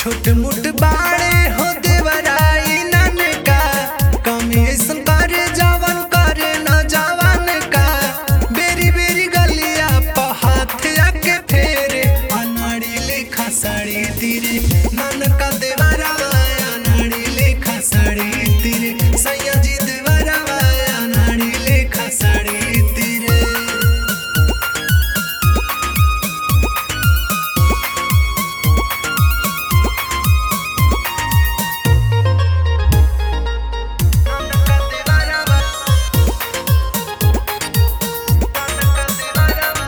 छोट मोट बाड़े हो देवराई ननका कमी ऐसन करे जवन करे न जवन का बेरी बेरी गलिया प हाथ आके फेरे अनाड़ी लेखा साड़ी तीरे ननका देवरावा अनाड़ी लेखा साड़ी तीरे सैया जी देवरावा अनाड़ी लेखा साड़ी तीरे ननका देवरावा ननका देवरावा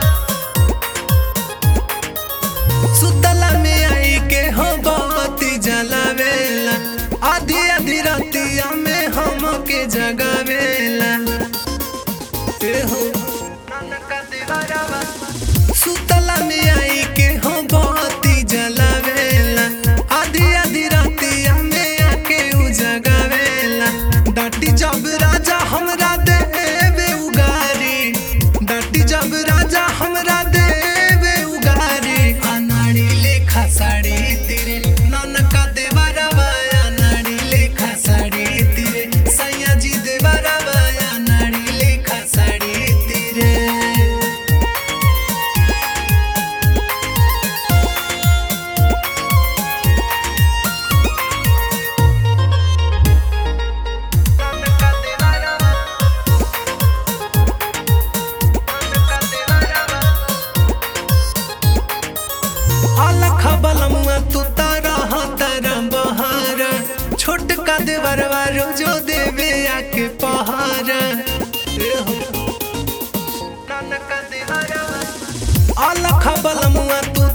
सुतला में आई के हो बत्ती जलावेला आधी आधी रातिया में हम के जगावेला ए हो ननका देवरावा सुतला में आई के हो बत्ती जलावेला आधी आधी रातिया में आके उ जगावेला डाटी जब राजा हमरा देवे उगारी डाटी जब राजा हमरा देवे उगारी अनाड़ी लेखा साड़ी तेरे ननका देवरवा अनाड़ी लेखा साड़ी तेरे सैया जी देवरवा अनाड़ी लेखा साड़ी तेरे ननका देवरवा ननका देवरवा अलख बलमुआ तू तारा तारा बहार छोटका देवरवा रोजो देवे आके पहार ए हो ननका देवरवा अलख बलमुआ तू